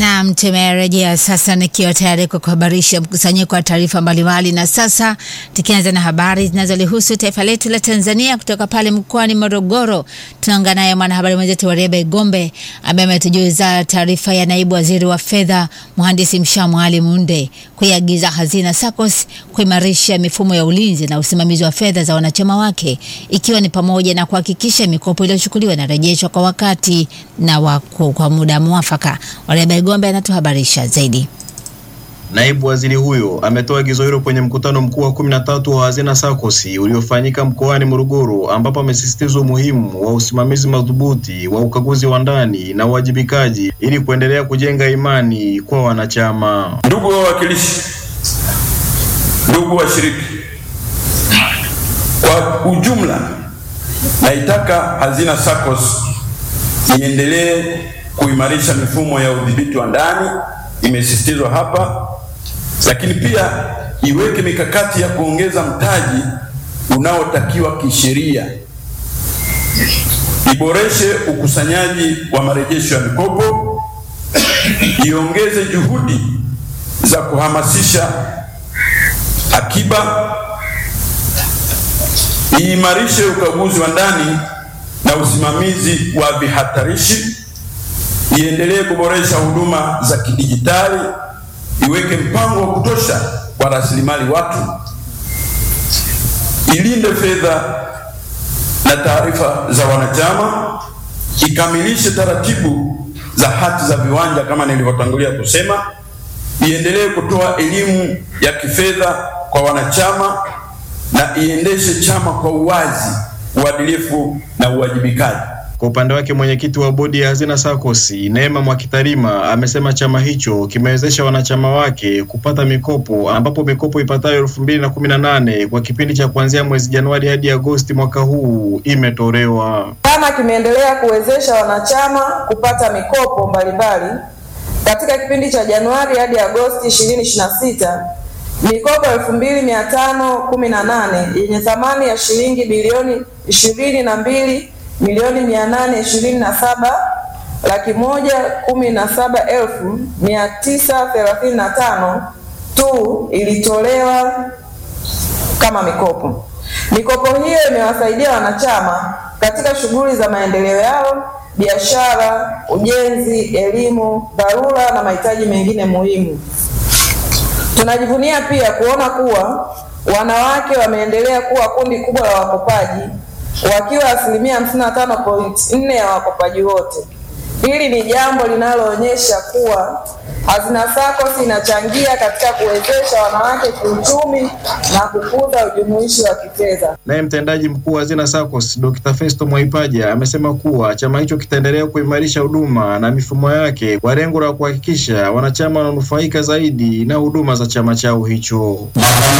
Naam, tumerejea sasa nikiwa tayari kwa kuhabarisha mkusanyiko wa taarifa mbalimbali, na sasa tukianza na habari zinazolihusu taifa letu la Tanzania kutoka pale mkoani Morogoro. Tunaungana naye mwanahabari mwenzetu Wareba Igombe ambaye ametujuza taarifa ya naibu waziri wa fedha mhandisi Mshamu Ali Munde kuiagiza Hazina SACCOS kuimarisha mifumo ya ulinzi na usimamizi wa fedha za wanachama wake ikiwa ni pamoja na kuhakikisha mikopo iliyochukuliwa inarejeshwa kwa wakati na waku, kwa muda mwafaka. Wareba Igombe anatuhabarisha zaidi. Naibu waziri huyo ametoa agizo hilo kwenye mkutano mkuu wa kumi na tatu wa Hazina SACCOS uliofanyika mkoani Morogoro, ambapo amesisitiza umuhimu wa usimamizi madhubuti wa ukaguzi wa ndani na uwajibikaji ili kuendelea kujenga imani kwa wanachama. Ndugu wawakilishi, ndugu washiriki, kwa ujumla, naitaka Hazina SACCOS iendelee kuimarisha mifumo ya udhibiti wa ndani, imesisitizwa hapa, lakini pia iweke mikakati ya kuongeza mtaji unaotakiwa kisheria, iboreshe ukusanyaji wa marejesho ya mikopo, iongeze juhudi za kuhamasisha akiba, iimarishe ukaguzi wa ndani na usimamizi wa vihatarishi iendelee kuboresha huduma za kidijitali, iweke mpango wa kutosha wa rasilimali watu, ilinde fedha na taarifa za wanachama, ikamilishe taratibu za hati za viwanja kama nilivyotangulia kusema, iendelee kutoa elimu ya kifedha kwa wanachama na iendeshe chama kwa uwazi, uadilifu na uwajibikaji. Kwa upande wake mwenyekiti wa bodi ya Hazina SACCOS Neema Mwakitarima amesema chama hicho kimewezesha wanachama wake kupata mikopo ambapo mikopo ipatayo elfu mbili na kumi na nane kwa kipindi cha kuanzia mwezi Januari hadi Agosti mwaka huu imetolewa. Chama kimeendelea kuwezesha wanachama kupata mikopo mbalimbali katika kipindi cha Januari hadi Agosti 2026 mikopo elfu mbili mia tano kumi na nane yenye thamani ya shilingi bilioni ishirini na mbili milioni mia nane ishirini na saba laki moja kumi na saba elfu mia tisa thelathini na tano tu ilitolewa kama mikopo. Mikopo hiyo imewasaidia wanachama katika shughuli za maendeleo yao, biashara, ujenzi, elimu, dharura na mahitaji mengine muhimu. Tunajivunia pia kuona kuwa wanawake wameendelea kuwa kundi kubwa la wakopaji wakiwa asilimia 55.4 ya wakopaji wote. Hili ni jambo linaloonyesha kuwa Hazina SACCOS inachangia katika kuwezesha wanawake kiuchumi na kukuza ujumuishi wa kifedha. Naye mtendaji mkuu wa Hazina SACCOS Dr. Festo Mwaipaja amesema kuwa chama hicho kitaendelea kuimarisha huduma na mifumo yake kwa lengo la kuhakikisha wanachama wananufaika zaidi na huduma za chama chao hicho.